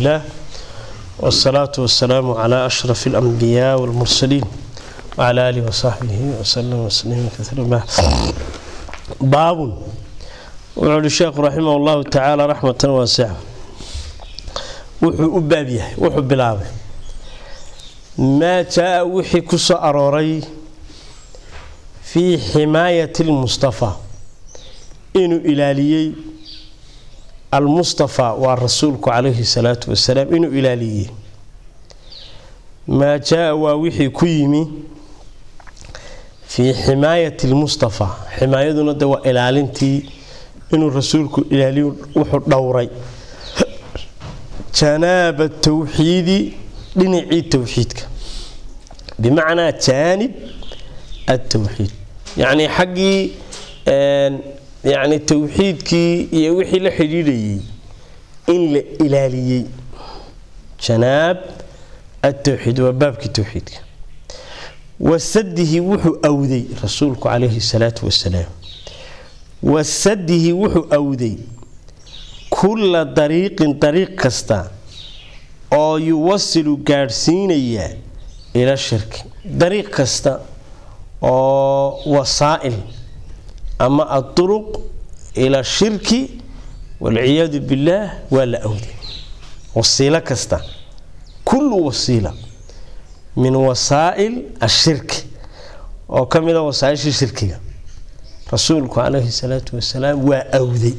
الله والصلاة والسلام على أشرف الأنبياء والمرسلين وعلى آله وصحبه وسلم وسلم كثيرا باب وعلى الشيخ رحمه الله تعالى رحمة واسعة wuxuu u baab yahay wuxuu bilaabay maa jaa wixii ku soo arooray fii ximaayati lmustafaa inuu ilaaliyey almustafaa waa rasuulku calayhi salaatu wasalaam inuu ilaaliyey maa jaa waa wixii ku yimi fii ximaayati lmustafaa ximaayaduna de waa ilaalintii inuu rasuulku ilaaliyo wuxuu dhowray janaaba tawxiidi dhinacii towxiidka bimacnaa jaanib atowxiid yacnii xaggii yani towxiidkii iyo wixii la xidhiidhayay in la ilaaliyey janaab atowxiid waa baabkii towxiidka wasadihi wuxuu awday rasuulku calayhi salaatu wasalaam wasadihi wuxuu awday kulla dariiqin dariiq kasta oo yuwasilu gaadhsiinaya ila shirki dariiq kasta oo wasaa'il ama aduruq ila shirki walciyaadu billaah waa la awday wasiilo kasta kullu wasiila min wasaa'il ashirki oo ka mida wasaaisha shirkiga rasuulku calayhi salaatu wasalaam waa awday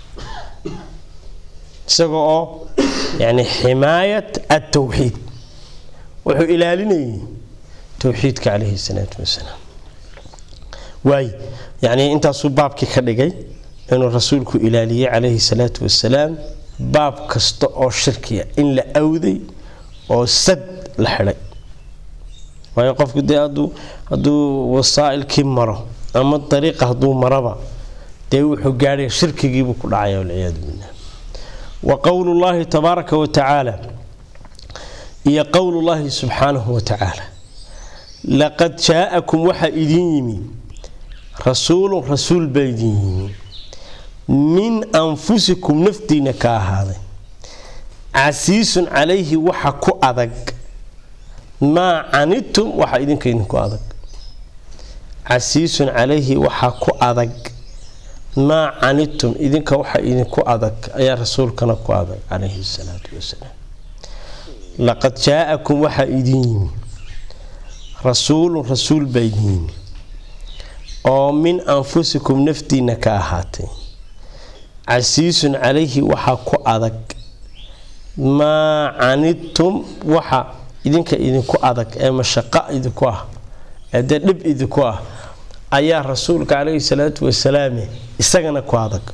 isaga oo yani ximaayat atowxiid wuxuu ilaalinayay towxiidka calayhi salaatu wasalaam waay yani intaasuu baabkii ka dhigay inuu rasuulku ilaaliyey calayhi salaatu wasalaam baab kasta oo shirkiya in la awday oo sad la xidhay waayo qofku dee hadduu wasaa'ilkii maro ama dariiqa hadduu maraba dee wuxuu gaadhaya shirkigiibuu ku dhacaya walciyaadu billah wa qowlu llaahi tabaaraka wa tacaala iyo qowlu llaahi subxaanahu wa tacaala laqad jaa'akum waxaa idiin yimi rasuulun rasuul baa idiin yimi min anfusikum naftiina ka ahaaday casiisun calayhi waxa ku adag maa canidtum waxa idinka idinku adag casiisun calayhi waxa ku adag maa canidtum idinka waxa idinku adag ayaa rasuulkana ku adag calayhi salaatu wasalaam laqad jaa'akum waxaa idin yimi rasuulun rasuul baa idin yimi oo min anfusikum naftiina ka ahaatay casiisun calayhi waxaa ku adag maa canidtum waxa idinka idinku adag ee mashaqo idinku ah ee dee dhib idinku ah ayaa rasuulka calayhi salaatu wasalaame isagana ku adag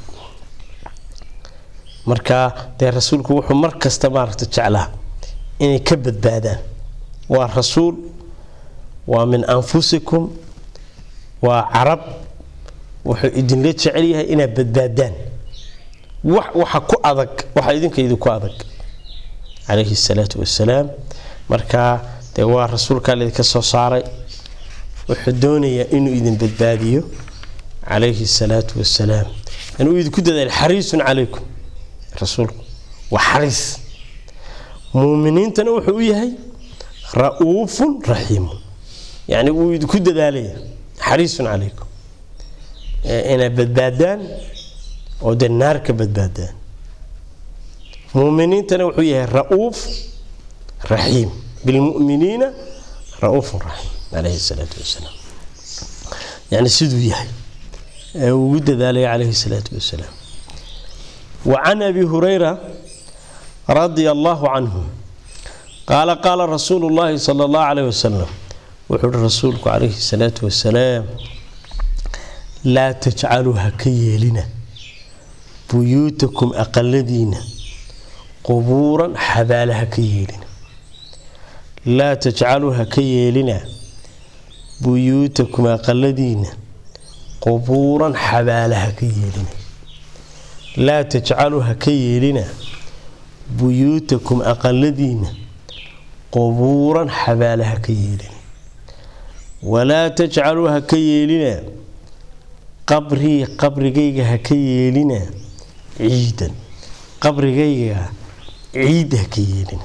marka dee rasuulku wuxuu mar kasta maaragta jeclaa inay ka badbaadaan waa rasuul waa min anfusikum waa carab wuxuu idinla jecel yahay inaad badbaadaan waxa ku adag waxa idinka idinku adag calayhi salaatu wasalaam marka dee waa rasuulkaa laydinka soo saaray wuxuu doonayaa inuu idin badbaadiyo calayhi salaatu wasalaam inuu idinku dadaal xariisun calaykum rasuulku waa xariis muuminiintana wuxuu u yahay ra-uufun raxiimun yacni wuu idinku dadaalaya xariisun calaykum inaad badbaadaan oo dee naar ka badbaadaan muuminiintana wuxuu yahay ra-uuf raxiim bilmuminiina ra-uufun raxiim calayhi salaatu wasalaam yani siduu yahay ee ugu dadaalaya calayhi salaatu wasalaam wa can abi hurayra radia allahu canhu qaala qaala rasuulu llaahi sala allahu calayh wasalam wuxuu uhi rasuulku calayhi salaatu wasalaam laa tajcaluu ha ka yeelina buyuutakum aqaladiina qubuuran xabaala ha ka yeelina laa tajcaluu ha ka yeelina buyuutakum aqaladiina qubuuran xabaala ha ka yeelina laa tajcaluu ha ka yeelina buyuutakum aqaladiina qubuuran xabaala ha ka yeelina walaa tajcaluu ha ka yeelina qabrii qabrigayga ha ka yeelina ciidan qabrigayga ciid ha ka yeelina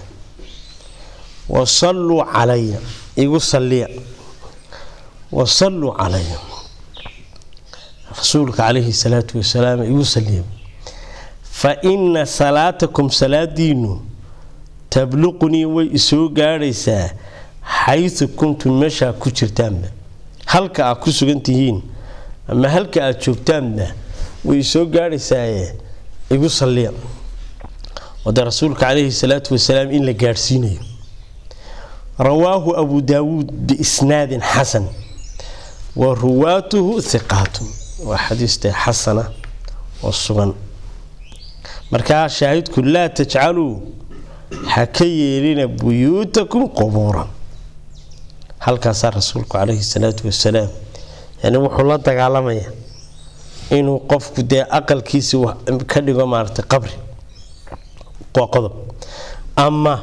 wasalluu calaya igu salliya wasalluu calaya rasuulka calayhi salaatu wasalaam igu salliya fa ina salaatakum salaadiinu tabluqunii way isoo gaadhaysaa xaysu kuntum meeshaa ku jirtaanba halka aad ku sugan tihiin ama halka aad joogtaanba way isoo gaadhaysaaye igu salliya wade rasuulka calayhi salaatu wasalaam in la gaadhsiinayo rawaahu abu daawuud biisnaadin xasan wa ruwaatuhu hiqaatun waa xadiiste xasana oo sugan markaa shaahidku laa tajcaluu ha ka yeelina buyuutakum qubuuran halkaasaa rasuulku calayhi salaatu wasalaam yani wuxuu la dagaalamaya inuu qofku dee aqalkiisi ka dhigo maaragtay qabri waa qodob ama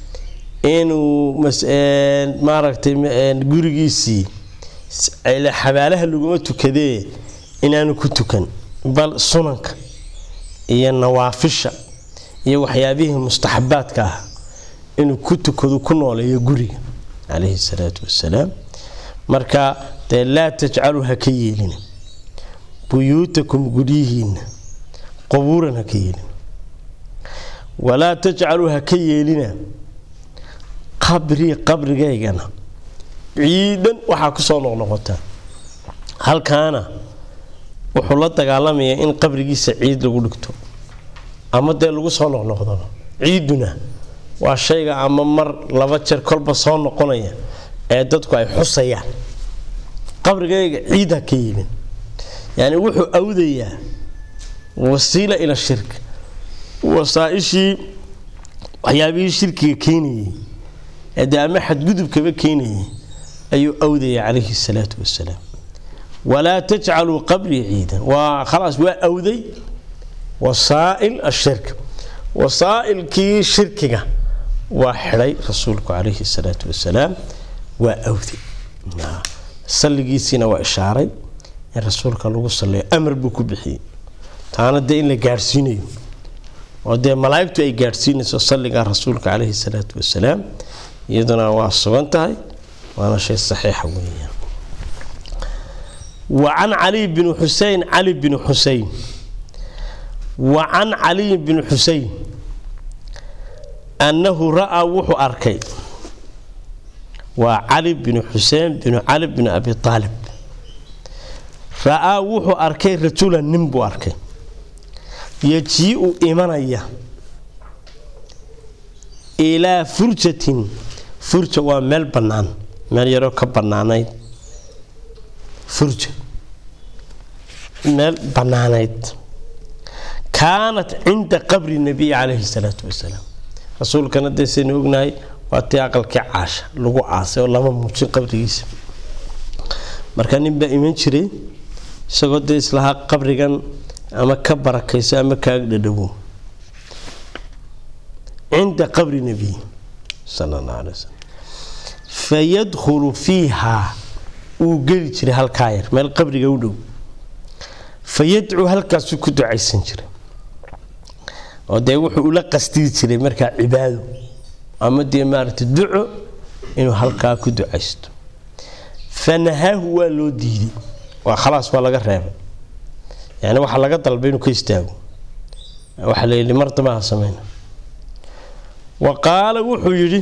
inuu maaragtay gurigiisii xabaalaha laguma tukadee inaanu ku tukan bal sunanka iyo nawaafisha iyo waxyaabihii mustaxabaadka ah inuu ku tukado ku nooleeyo guriga calayhi salaatu wasalaam marka dee laa tajcaluu ha ka yeelina buyuutakum guryihiinna qubuuran ha ka yeelina walaa tajcaluu ha ka yeelina qabrii qabrigaygana ciidan waxaa ku soo noqnoqotaa halkaana wuxuu la dagaalamayaa in qabrigiisa ciid lagu dhigto ama dee lagu soo noqnoqdaba ciiduna waa shayga ama mar laba jeer kolba soo noqonaya ee dadku ay xusayaan qabrigayga ciid ha ka yeelin yani wuxuu awdayaa wasiila ila shirk wasaaishii waxyaabihii shirkiga keenayay ee dee ama xadgudubkaba keenayay ayuu awdaya calayhi salaatu wasalaam walaa tajcaluu qabrii ciidan waa khalaas waa awday wasaa'il ashirk wasaa'ilkii shirkiga waa xidhay rasuulku calayhi salaatu wasalaam waa awday salligiisiina waa ishaaray in rasuulka lagu salliyo amar buu ku bixiyey taana dee in la gaadhsiinayo oo dee malaa'igtu ay gaadhsiinayso salliga rasuulka calayhi salaatu wasalaam iyaduna waa sugan tahay waana shay saxiixa weeyaan وعن علي بن حسين علي بن حسين وعن علي بن حسين أنه رأى وحو أركي وعلي بن حسين بن علي بن أبي طالب رأى وحو أركي رجولا نمبو أركي يجيء إيمانيا إلى فرجة فرجة ومال بنان مال يرو كبنانين furja meel bannaanayd kaanat cinda qabri nabiy calayhi salaatu wasalaam rasuulkana dee saynu ognahay waa tii aqalkii caasha lagu caasay oo lama muujin qabrigiisa marka nin baa iman jiray isagoo dee islahaa qabrigan ama ka barakayso ama kaaga dhadhawo cinda qabri nabiy sala allah alay wasalam fayadkhulu fiiha uu geli jiray halkaa yar meel qabriga u dhow fa yadcuu halkaasuu ku ducaysan jiray oo dee wuxuu ula qasdii jiray markaa cibaado ama dee maaragtay duco inuu halkaa ku ducaysto fa nahaahu waa loo diiday waa khalaas waa laga reebay yani waxaa laga dalbay inuu ka istaago waxaa la yidhi mar damaha sameyna wa qaala wuxuu yidhi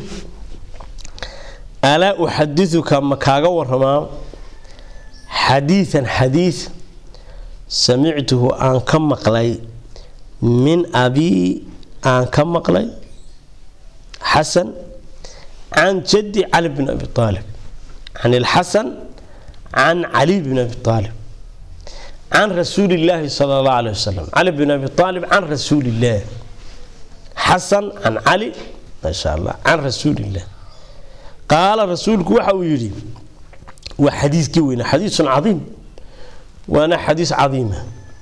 alaa uxadiuka ma kaaga waramaa xadiian xadiid samictuhu aan ka maqlay min abii aan ka maqlay xasan can jaddi cali bn abi aalib can ilxasan can cali bn abi aalib can rasuuli illaahi sala allah aleh wasalam cali bn abi aalib can rasuuli illaah xasan can cali maasha allah can rasuuli illah qaala rasuulku waxa uu yidhi waa xadiiskii weyna xadiisun cadiim waana xadiis cadiima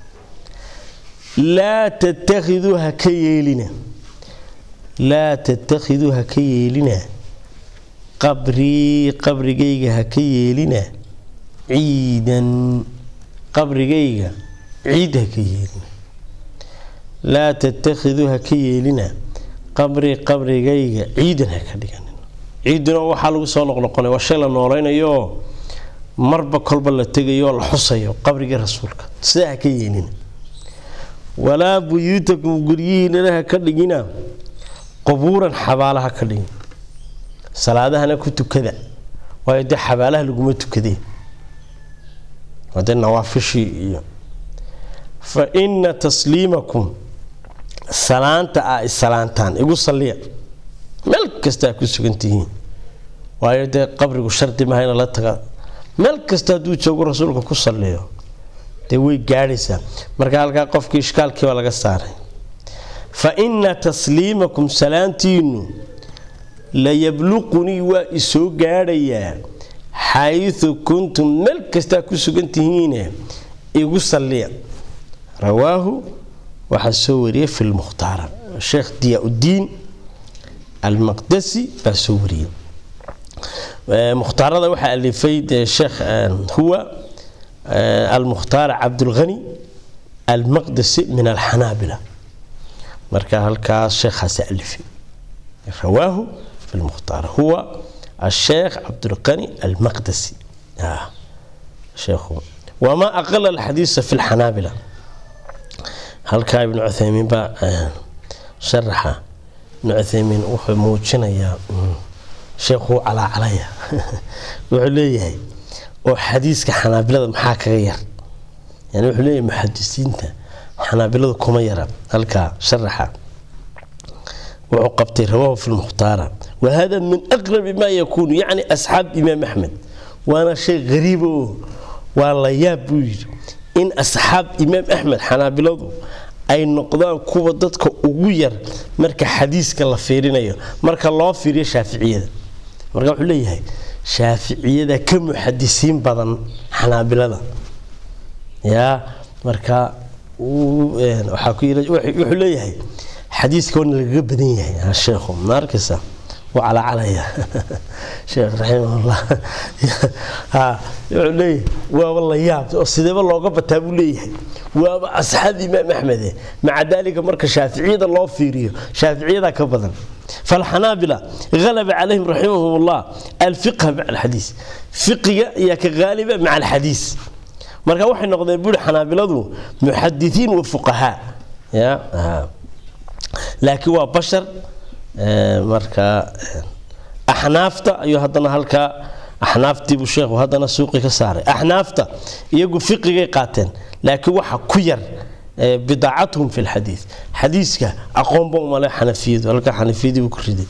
laa tattakhiduu ha ka yeelina laa tattakhiduu ha ka yeelina qabrii qabrigayga ha ka yeelina ciidan qabrigayga ciid ha ka yeelina laa tattakhiduu ha ka yeelina qabri qabrigayga ciidan ha ka dhiganin ciidina waxaa lagu soo noqnoqonay waa shay la noolaynayo marba kolba la tegayo la xusayo qabrigii rasuulka sidaa ha ka yeelina walaa buyuutakum guryihiinana ha ka dhigina qubuuran xabaala ha ka dhigin salaadahana ku tukada waayo dee xabaalaha laguma tukadeen waa dee nawaafishii iyo fa ina tasliimakum salaanta aa isalaantaan igu salliya meel kasta ku sugan tihiin waayo dee qabrigu shardi maha ina la taga meel kasta hadduu joogo rasuulka ku salliyo dee way gaadhaysaa marka halkaa qofkii ishkaalkii baa laga saaray fa ina tasliimakum salaantiinu layabluqunii waa isoo gaadhayaa xayu kuntum meel kastaa ku sugan tihiine igu salliya rawaahu waxaa soo wariyay fi lmukhtaara sheekh diyaa-udiin almaqdasi baa soo wariyey mukhtaarada waxaa alifay dee sheekh huwa almukhtaar cabdulghani almaqdasi min alxanaabila marka halkaas sheekhaasi alifay rawaahu fi lmukhtaar huwa الشيخ عبد الغني المقدسي آه. شيخ وما أقل الحديث في الحنابلة هل كان ابن عثيمين با آه. شرح ابن عثيمين وحو موجنا يا شيخ على عليا وحليه وحديث كحنابلة محاك غير يعني وحليه محدثين حنابلة كما يرى هل كان شرحها وعقبتي رواه في المختار وهذا من أقرب ما يكون يعني أصحاب إمام أحمد وأنا شيء غريب والله يا بوير إن أصحاب إمام أحمد حنابلة ay noqdaan kuwa dadka ugu yar marka xadiiska la fiirinayo marka loo fiiriyo shaaficiyada marka wuxuu leeyahay shaaficiyada ka muxadisiin badan xanaabilada yaa marka waxaa ku wuxuu leeyahay xadiiska waana lagaga badan yahay sheekhu ma arkaysa wuu calacalaya sheekh raximahullah wuxuu leeyahay waaba la yaab oo sideeba looga bataa buu leeyahay waaba asxaab imaam axmede maca daalika marka shaaficiyada loo fiiriyo shaaficiyada ka badan فالحنابلة غلب عليهم رحمهم الله الفقه مع الحديث فقه يا كغالبة مع الحديث marka waxay noqdeen buuri xanaabiladu muxadisiin wa fuqahaa ya laakiin waa bashar marka axnaafta ayuu haddana halkaa axnaaftiibuu sheekhu haddana suuqii ka saaray axnaafta iyagu fiqigay qaateen laakiin waxa ku yar bidaacatuhum fi lxadiid xadiiska aqoonba umale xanafiyadu halkaa xanafiyadii buu ku riday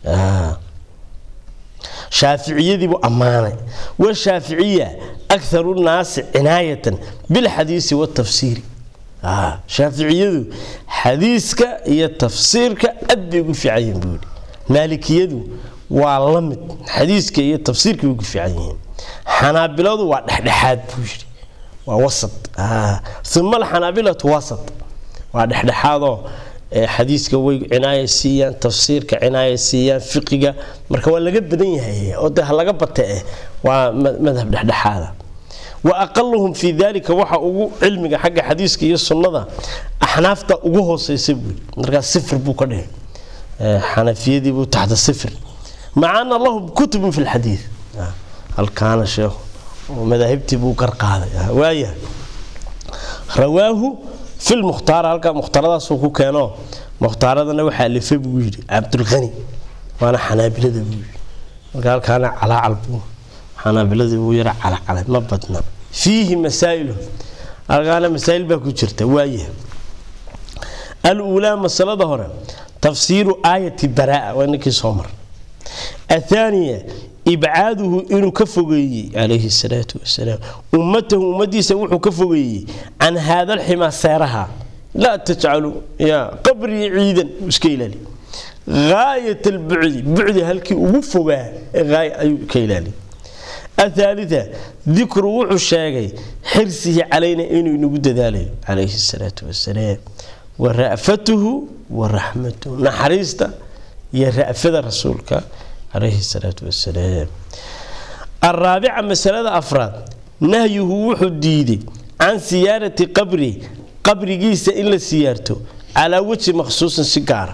shaaficiyadiibuu ammaanay washaaficiya akharu nnaasi cinaayatan bilxadiisi watafsiiri shaaficiyadu xadiiska iyo tafsiirka aad bay ugu fiican yihiin buu yidhi maalikiyadu waa la mid xadiiska iyo tafsiirka bay ugu fiican yihiin xanaabiladu waa dhexdhexaad buu yidhi waa wasat uma alxanaabilatu wasat waa dhexdhexaadoo xadiiska way cinaaya siiyaan tafsiirka cinaaya siiyaan fiqiga marka waa laga badan yahay oo de laga bata eh waa madhab dhexdhexaada wa aqaluhum fii dalika waxa ugu cilmiga xagga xadiiska iyo sunnada axnaafta ugu hooseysa buui markaas sifir buu ka dhigay xanafiyadii buu taxta sifir maca ana lahum kutubun fi lxadiid halkaana sheekhu madaahibtii buu garqaaday waaya rawaahu fi lmukhtaara halkaa mukhtaaradaasuu ku keeno mukhtaaradana waxaa alifay buu yidhi cabdulqani waana xanaabilada buu yidhi marka halkaana calaacal buu xanaabiladii buu yara calacalay ma badna fiihi masaa'ilu halkaana masaa'il baa ku jirta waaya aluulaa masalada hore tafsiiru aayati baraa waa ninkii soo mar athaaniya ibcaaduhu inuu ka fogeeyey calayhi salaatu wasalaam ummatahu ummadiisa wuxuu ka fogeeyey can haada alximaa seeraha laa tajcalu ya qabrii ciidan iska ilaali gaayat albucdi bucdi halkii ugu fogaa ee ayuu ka ilaali athaalita dikru wuxuu sheegay xirsihi calayna inuu inagu dadaalayo calayhi salaatu wasalaam wa ra'fatuhu wa raxmatuhu naxariista iyo ra'fada rasuulka عليه الصلاة والسلام الرابعة مسألة أفراد نهيه وحو ديدي عن سيارة قبري قبري جيسة إلا سيارته على وجه مخصوص سيجارة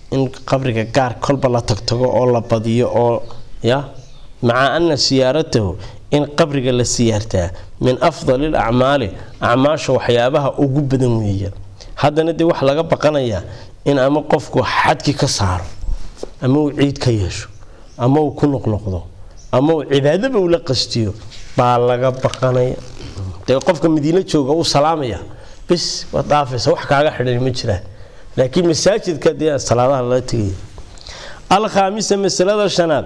in qabriga gaar kolba la tagtago oo la badiyo oo ya maca ana siyaaratahu in qabriga la siyaartaa min afdali lacmaali acmaasha waxyaabaha ugu badan weeyaan haddana dee waxaa laga baqanayaa in ama qofku xadki ka saaro ama uu ciid ka yeesho ama uu ku noqnoqdo ama uu cibaadaba ula qastiyo baa laga baqanaya dee qofka madiino jooga uu salaamaya bis waad dhaafaysa wax kaaga xidhan ma jiraan laakiin masaajidka dee salaadaha lala tegaya alkhaamisa masalada shanaad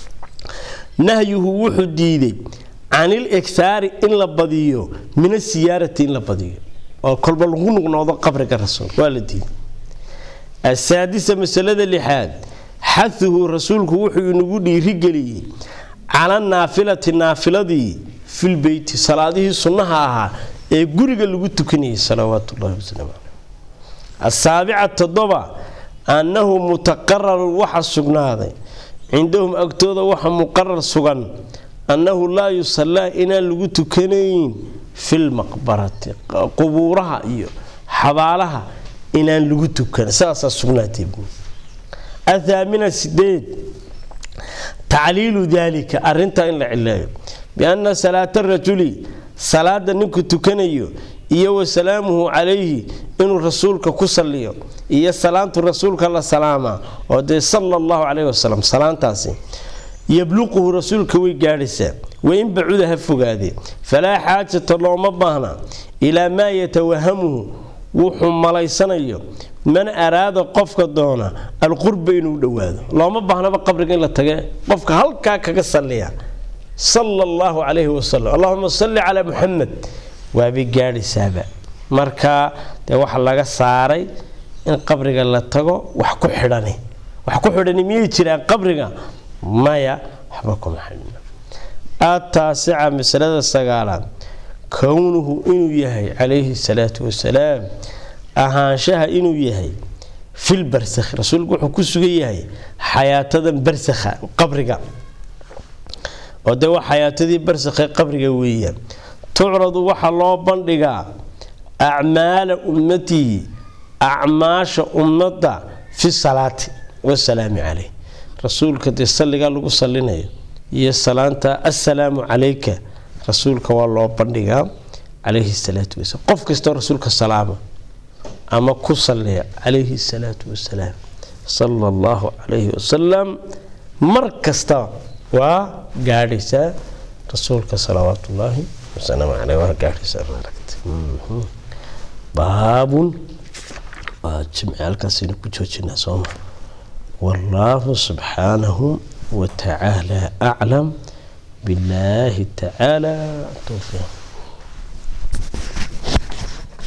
nahyuhu wuxuu diiday canil ighaari in la badiyo min asiyaarati in la badiyo oo kolba lagu nuqnoodo qabriga rasuulka waa la diiday asaadisa masalada lixaad xahuhu rasuulku wuxuu inagu dhiirigeliyey cala naafilati naafiladii filbeyti salaadihii sunnaha ahaa ee guriga lagu tukanayay salawaatullahi wasalaamu caleyh asaabica toddoba annahu mutaqararun waxa sugnaaday cindahum agtooda waxa muqarar sugan annahu laa yusallaa inaan lagu tukanayn filmaqbarati qubuuraha iyo xabaalaha inaan lagu tukan sidaasaa sugnaatay athaamina sideed tacliilu daalika arintaa in la cileeyo bianna salaata rajuli salaada ninku tukanayo iyo wa salaamuhu calayhi inuu rasuulka ku saliyo iyo salaantu rasuulka la salaamaa oo dee sala allahu caleyhi wasalam salaantaasi yabluquhu rasuulka way gaadhaysaa wain bacuda ha fogaadee falaa xaajata looma baahna ilaa maa yatawahamuhu wuxuu malaysanayo man araada qofka doona alqurba inuu dhowaado looma baahnaba qabriga in la tage qofka halkaa kaga saliya sala allahu calayhi wasalam allahuma salli calaa muxamed waabay gaadhaysaaba marka dee waxa laga saaray in qabriga la tago wax ku xidhani wax ku xidhani miyay jiraan qabriga maya waxba kuma xidhna ataasica masalada sagaalaad kownuhu inuu yahay calayhi salaatu wasalaam ahaanshaha inuu yahay fil barsakh rasuulku wuxuu ku sugan yahay xayaatadan barsakha qabriga oo dee waa xayaatadii barsakhe qabriga weeyaan tucradu waxaa loo bandhigaa acmaala ummatihi acmaasha ummadda fi salaati wasalaami caleyh rasuulka dee salligaa lagu salinayo iyo salaanta assalaamu calayka rasuulka waa loo bandhigaa calayhi salaatu wasalaam qof kastoo rasuulka salaama ama ku saliya calayhi salaatu wasalaam sala allahu calayhi wasalam mar kasta waa gaadhaysaa rasuulka salawaat ullaahi wasalaamu caleyh waa gaadhaysaa maaragta baabun waa jimci halkaasaynu ku joojinaa sooma wallaahu subxaanahu watacaala aclam بالله تعالى توفيق